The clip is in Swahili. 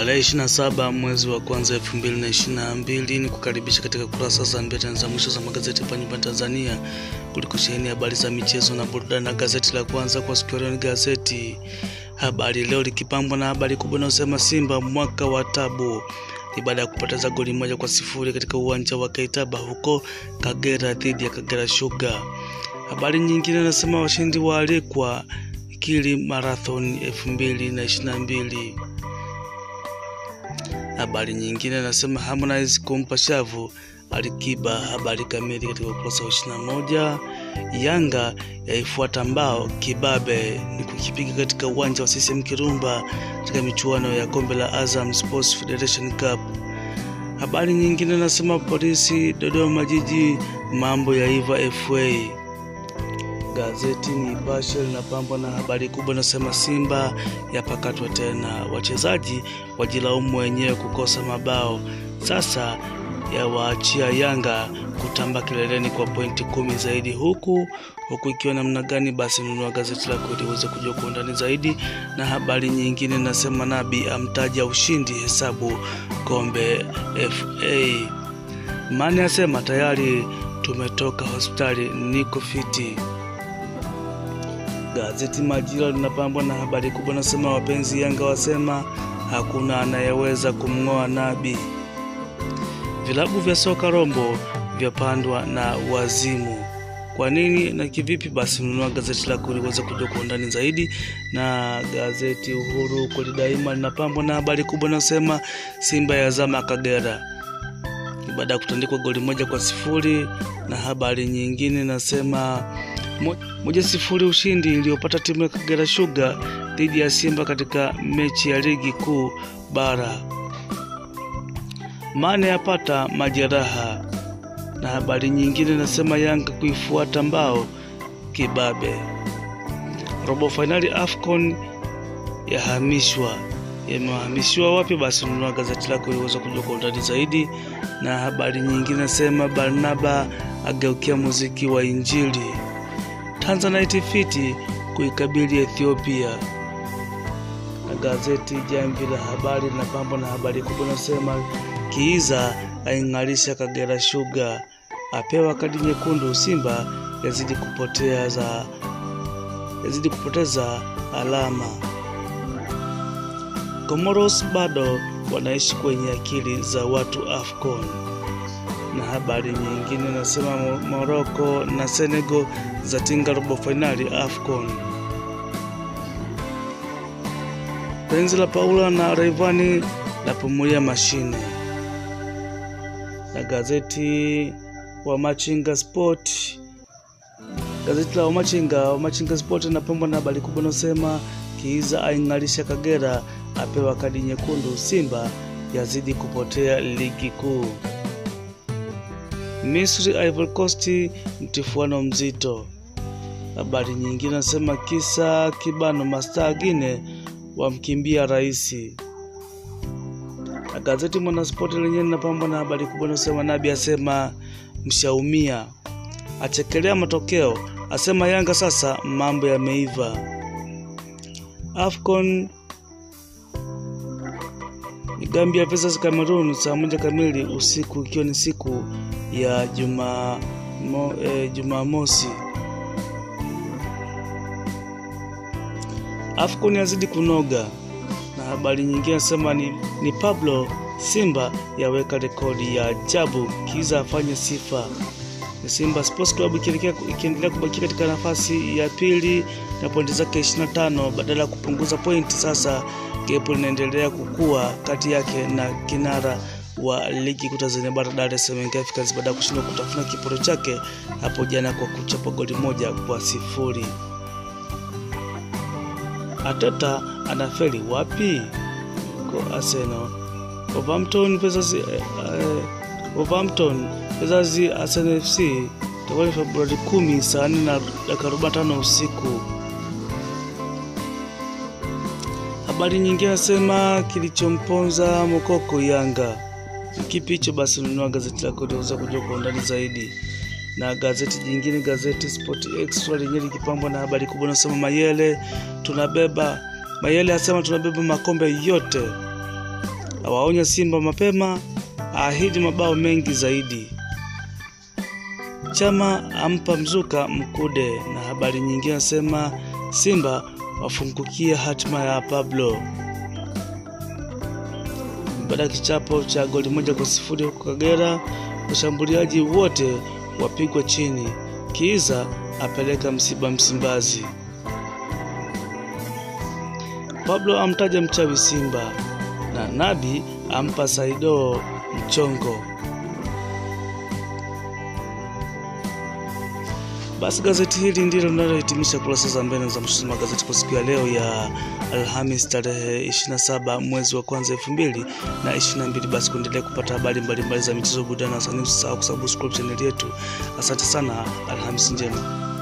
Tarehe 27 mwezi wa kwanza 2022 ni kukaribisha katika kurasa za mbele za mwisho za magazeti hapa nyumbani Tanzania kuliko sheheni habari za michezo na burudani. Na gazeti la kwanza kwa siku ya leo ni gazeti Habari Leo likipambwa na habari kubwa inayosema Simba mwaka wa tabu ni baada ya kupoteza goli moja kwa sifuri katika uwanja wa Kaitaba huko Kagera dhidi ya Kagera Sugar. Habari nyingine inasema washindi waalikwa Kili Marathon 2022. Habari nyingine inasema Harmonize kumpa shavu Alikiba. Habari kamili katika ukurasa wa 21. Yanga yaifuata mbao kibabe ni kukipiga katika uwanja wa CCM Kirumba katika michuano ya kombe la Azam Sports Federation Cup. Habari nyingine inasema polisi Dodoma jiji mambo ya iva FA. Gazeti Nipashe linapambwa na habari kubwa inasema Simba yapakatwa tena, wachezaji wajilaumu wenyewe kukosa mabao, sasa yawaachia Yanga kutamba kileleni kwa pointi kumi zaidi, huku huku ikiwa namna gani? Basi nunua gazeti lako ili uweze kujua kwa undani zaidi. Na habari nyingine inasema Nabi amtaja ushindi hesabu kombe FA. Mane asema tayari tumetoka hospitali, niko fiti. Gazeti Majira linapambwa na habari kubwa nasema wapenzi Yanga wasema hakuna anayeweza kumng'oa Nabi. Vilabu vya soka Rombo vyapandwa na wazimu. Kwa nini na kivipi? Basi nunua gazeti lako ili uweze kujua kwa undani zaidi. Na gazeti Uhuru kweli daima linapambwa na habari kubwa nasema Simba yazama Kagera baada ya kutandikwa goli moja kwa sifuri. Na habari nyingine nasema moja sifuri ushindi iliyopata timu ya Kagera Sugar dhidi ya Simba katika mechi ya ligi kuu bara. Mane yapata majeraha. Na habari nyingine nasema Yanga kuifuata mbao kibabe. Robo fainali AFCON yahamishwa yamehamishiwa wapi? Basi nunua gazeti lako ili uweze kujua kwa undani zaidi. Na habari nyingine nasema Barnaba ageukia muziki wa Injili. Tanzanite fiti kuikabili Ethiopia. Na gazeti Jamvi la Habari linapambwa na habari kubwa nasema Kiiza aing'arisha Kagera Sugar, apewa kadi nyekundu. Simba yazidi kupotea za yazidi kupoteza alama. Comoros bado wanaishi kwenye akili za watu AFCON. Na habari nyingine nasema Morocco na Senegal zatinga robo fainali AFCON. Penzi la Paula na Rayvanny lapumulia mashine. Na gazeti wa Machinga Sport, gazeti la Wamachinga Wamachinga Sport linapambwa na habari kubwa inasema Kiiza aing'arisha Kagera, apewa kadi nyekundu. Simba yazidi kupotea ligi kuu. Misri Ivory Coast mtifuano mzito. Habari nyingine nasema kisa kibano mastaa Gine wamkimbia raisi. Na gazeti Mwanaspoti lenyewe linapambwa na habari kubwa inasema Nabi asema mshaumia, achekelea matokeo, asema Yanga sasa mambo yameiva. AFCON ni Gambia versus Cameroon saa moja kamili usiku ikiwa ni siku ya Juma mo, eh, Jumamosi. AFCON yazidi kunoga na habari nyingine nasema ni, ni Pablo Simba yaweka rekodi ya ajabu, Kiza afanye sifa. Simba Sports Club ikiendelea kubakia katika nafasi ya pili na pointi zake 25 badala ya kupunguza pointi. Sasa gepo linaendelea kukua kati yake na kinara wa ligi kuu Tanzania bara Dar es Salaam Young Africans baada ya kushindwa kutafuna kiporo chake hapo jana kwa kuchapa goli moja kwa sifuri. Ateta anafeli wapi? Kwa Arsenal. Wolverhampton versus eh, eh, Wolverhampton versus Arsenal FC itakuwa ni Februari 10 saa 4 na dakika 45 usiku. Habari nyingine nasema kilichomponza Mokoko Yanga kipi hicho? Basi nunua gazeti lako liweza kujua kwa undani zaidi. Na gazeti jingine, gazeti Sport Extra lenyewe likipambwa na habari kubwa nasema Mayele tunabeba Mayele asema tunabeba makombe yote awaonya Simba mapema, aahidi mabao mengi zaidi. Chama ampa mzuka Mkude, na habari nyingine nasema Simba wafungukia hatima ya Pablo baada ya kichapo cha goli moja kwa sifuri huko Kagera. Washambuliaji wote wapigwa chini. Kiiza apeleka msiba Msimbazi. Pablo amtaja mchawi Simba na Nabi ampa Saido mchongo. Basi gazeti hili ndilo linalohitimisha kurasa za mbele za mshuzi magazeti kwa siku ya leo ya Alhamis tarehe 27 mwezi wa kwanza elfu mbili na 22. Basi kuendelea kupata habari mbalimbali za michezo, burudani na wasanii, usisahau kusubscribe chaneli yetu. Asante sana, Alhamis njema.